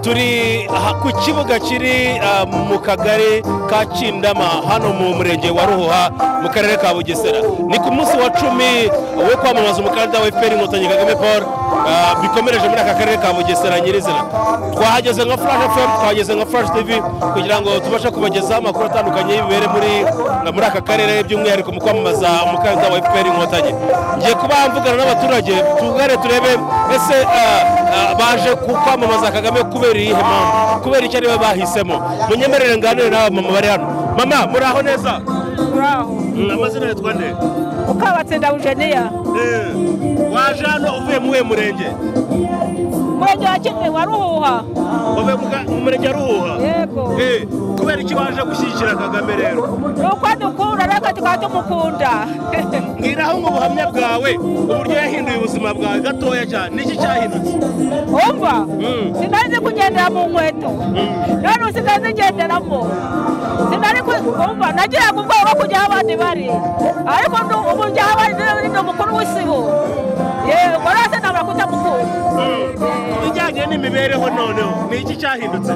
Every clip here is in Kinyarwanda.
turi aha ku kibuga kiri ah, mu kagari ka kindama hano mu murenge wa ruhuha mu karere ka bugesera ni ku munsi wa cumi wo kwamamaza umukandida wa fpr inkotanyi kagame paul ah, bikomereje muri aka karere ka bugesera nyirizina twahageze nka flash fm twahageze nka flash tv kugira ngo tubashe kubagezaho amakuru atandukanye y'ibibere muri muri aka karere by'umwihariko mu kwamamaza umukandida wa fpr inkotanyi ngiye kuba mvugana n'abaturage tugare turebe ese ah, ah, baje ku kwamamaza kagame kubera iyihe mpamvu kubera icyo aribo bahisemo munyemerere nganire n'aba mama bari hano mama muraho neza Uraho. amazina yitwa nde ukabatsinda ujeniya waje hano uvuye mu uwe murenge umurenge wa kimwe wa ruhuha uvuye mu ga- mu murenge wa ruhuha yego Eh, kubera iki waje gushyigikira kagame rero ni uko dukunda natwe tukaba tumukunda mbwiraho mu buhamya bwawe uburyo yahinduye ubuzima bwawe gatoya cyane niki cyahindutse umva Mm. sinari kugendera mu nkweto none ubu sinari ngenderamo sinari ku- umva nagiraga ubwoba bwo kujya aho abandi bari ariko ndu- ubu njya aho abandi bari ni umukuru w'isibo yego rwose ntabura kutamukunda ku bijyanye n'imibereho noneho ni iki cyahindutse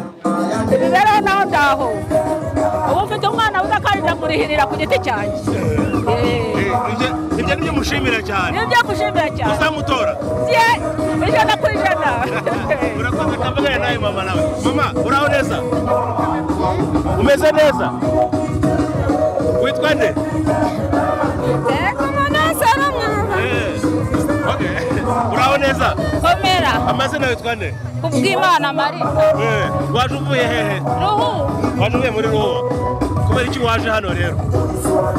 imibereho naho ngaho ubu mfite umwana w'udakari ndamurihirira ku giti cyanjye Eh. Eh, ibyo ibyo nibyo mushimira cyane ni ibyo gushimira cyane uzamutora bye ijana ku ijana urakoze kavugane nawe mama nawe mama uraho neza umeze neza witwa nde Eh, okay. uraho neza komera amazina witwa nde kubw'imana mari Eh, waje uvuye hehe ruhu waje uvuye muri ruwo kubera iki waje hano rero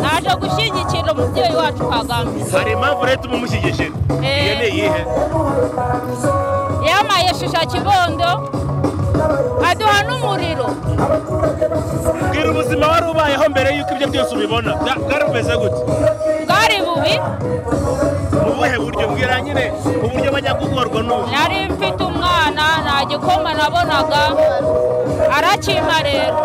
naje gushyigikira umubyeyi wacu kagame hari impamvu leta umumushyigikira Eh. iyo ni iyihe yamaye shisha kibondo aduha n'umuriro bwira ubuzima wari ubayeho mbere y'uko ibyo byose ubibona Bwa- bwari bumeze gute bwari bubi mu buhe buryo mbwira nyine uburyo bajya gugorwa n'ubu nari mfite umwana nta gikoma nabonaga arakimpa rero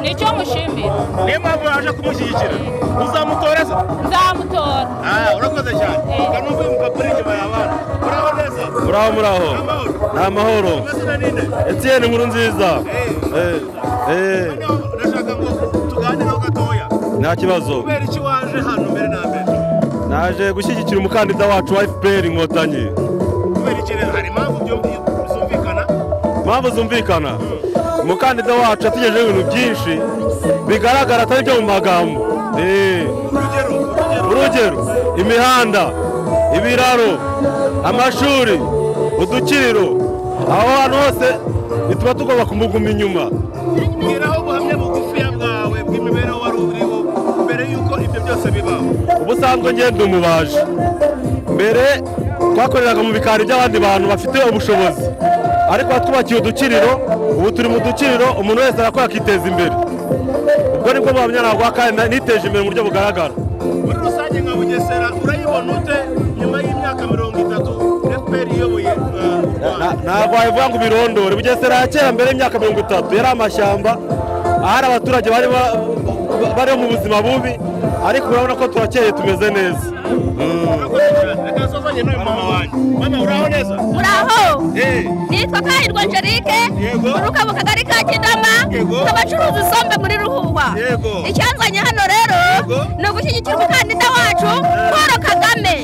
nicyo mushimira niyo mpamvu waje kumushyigikira uzamutora se nzamutora Ah, urakoze cyane kanumva uyu mupapa uri inyuma y'abana uraho neza muraho muraho amahoro ni amahoro amazina ni nde etiyeni nkuru nziza Eh, eh, noneho ndashaka ngo tuganireho gatoya nta kibazo kubera iki waje hano mbere na mbere naje gushyigikira umukandida wacu wa fpr inkotanyi kubera iki rero hari impamvu byo zumvikana impamvu zumvikana umukandida wacu yatugejeho ibintu byinshi bigaragara atari byo mu magambo Eh, urugero urugero urugero imihanda ibiraro amashuri udukiriro aho hantu hose bituma tugomba kumuguma inyuma mbwiraho ubuhamya bugufiya bwawe bw'imibereho wari uriho mbere y'uko ibyo byose bibaho ubusanzwe ngenda umubaji mbere twakoreraga mu bikari by'abandi bantu bafite ubushobozi ariko twubakiye udukiriro ubu turi mu dukiriro umuntu wese arakora akiteza imbere ubwo nibwo buhamya naguha kandi na- niteje imbere mu buryo bugaragara muri rusange nka bugesera urayibona ute nyuma y'imyaka mirongo itatu fpr iyoboye uh, u rwanda Na- ntabwo wabivuga ngo ubirondore bugesera ya kera mbere y'imyaka mirongo itatu yari amashyamba ahari abaturage bari ba- ba- bari mu buzima bubi ariko urabona ko turakeye tumeze neza urakoze cyane reka nsozanye n'uyu mama wanjye mama uraho neza muraho Eh, nitwa kahirwa angelique Yego. uruka mu kagari ka kidama Yego. abacuruza isombe muri ruhuwa Yego. icyanzanye hano rero Yego. ni ugushyigikira umukandida wacu paul kagame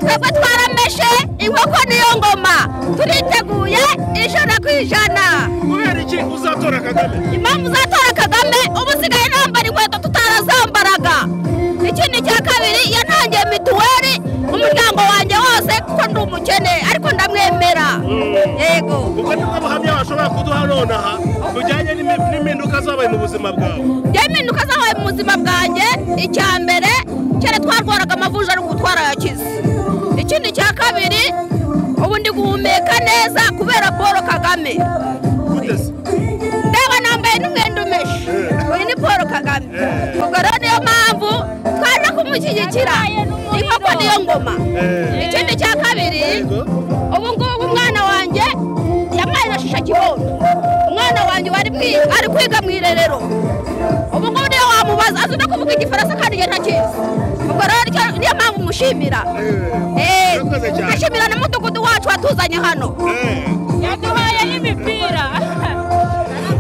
twebwe twarameshe inkoko niyo ngoma turiteguye ijana ku ijana kubera iki uzatora kagame impamvu uzatora kagame uba usigaye nambara inkweto tutarazambaraga ikindi cya kabiri yantangiye mituweli umuryango wanjye wose kuko ndi umukene ariko ndamwemera yego ubwo nibwo buhamya washobora kuduha nonaha bujyanye n'imi- n'impinduka zabaye mu buzima bwawe njyewe impinduka zabaye mu buzima bwanjye icya mbere kera twarwaraga amavuja ari ugutwara yakize ikindi cya kabiri ubu ndi guhumeka neza kubera paul kagame gute se ndeba nambaye n'umwenda umeshe uyu ni paul kagame ubwo rero niyo mpamvu twaje kumushyigikira inkoko niyo ngoma ikindi cya kwiga ari kwiga mu irerero ubu ngubu niyo wamubaza azi no kuvuga igifaransa kandi njye ntakizi ubwo rero nicyo- niyo mpamvu mushimira Eh, urakoze cyane. ndashimira n'umudugudu wacu watuzanye hano yaduhaye n'imipira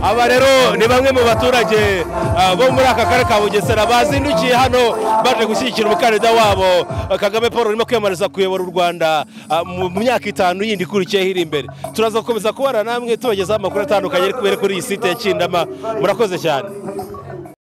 aba rero ni bamwe mu baturage ah, bo muri aka karere ka bugesera bazindukiye hano baje gushyigikira umukandida wabo ah, kagame paul urimo kwiyamamariza kuyobora u rwanda ah, mu mu myaka itanu yindi ikurikiyeho iri imbere turaza gukomeza kubana namwe tubagezaho amakuru atandukanye ari kubera kuri iyi site ya kindama murakoze cyane